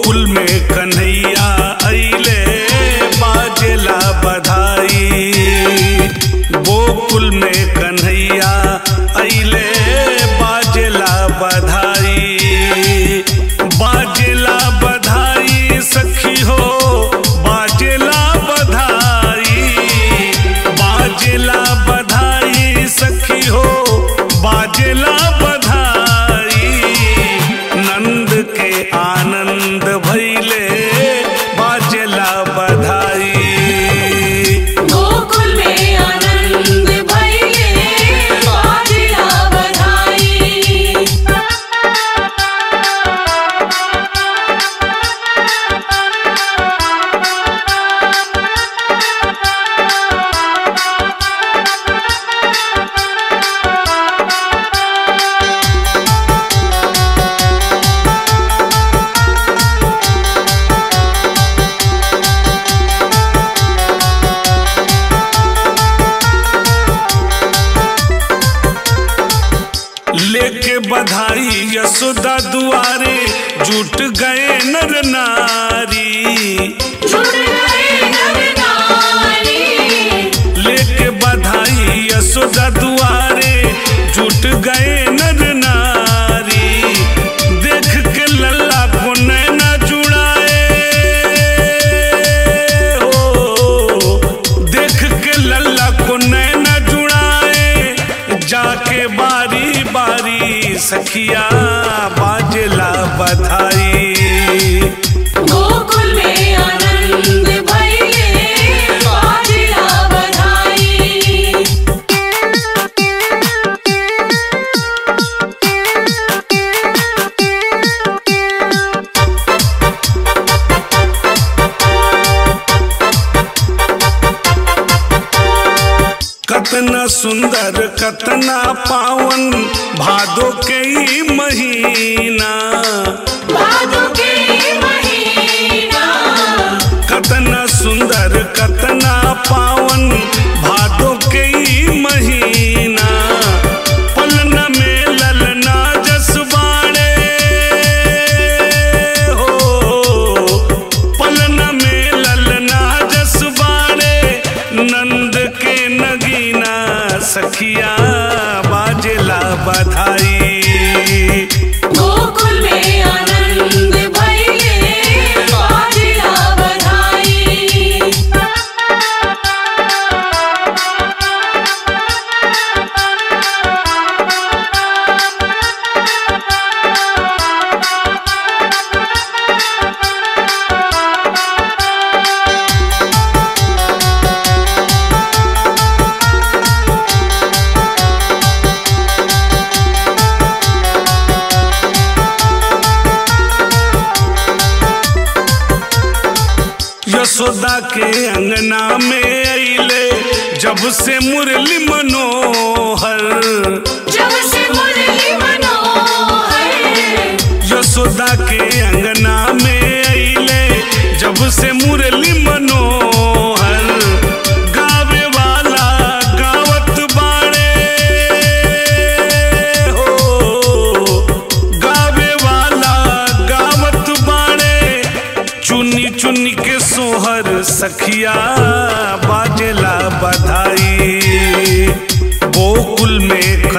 गोकुल में कन्हैया अइले बाजेला बधाई गोकुल में कन्हैया अइले बाजेला बधाई बाजेला बधाई सखी हो बाजेला बधाई बाजेला बधाई सखी हो बाजेला बधाई नंद के आनंद भैले बाजेला बधाई गोकुल में आनंद भइले बाजेला बधाई लेके बधाई यशोदा दुआरे जुट गए नर नारी जुड़ गए नर नारी लेके बधाई यशोदा दुआरे जुट गए नर नारी देख के लल्ला को नैना जुड़ाए हो देख के लल्ला को नैना जुड़ाए जाके बारी बारी सखिया बाजला बधाई गोकुल में आनंद भइले बाजेला बधाई कतना सुंदर कतना पावन भादो के ई महीना भादो के महीना कतना सुंदर कतना पावन भादो के ई महीना पलन में ललना जसबाड़े हो पलन में ललना जसबाड़े नंद के नगीना सखिया बाजेला बधाई गोकुल में आनंद भइले बाजेला बधाई यशोदा के अंगना में अइले जब से मुरली मनोहर जब से मुरली मनोहर यशोदा के अंगना में अइले जब से मुरली मनोहर गावे वाला गावत बाड़े हो गावे वाला गावत बाड़े चुनी चुनी के सोहर सखिया बाजेला बधाई गोकुल में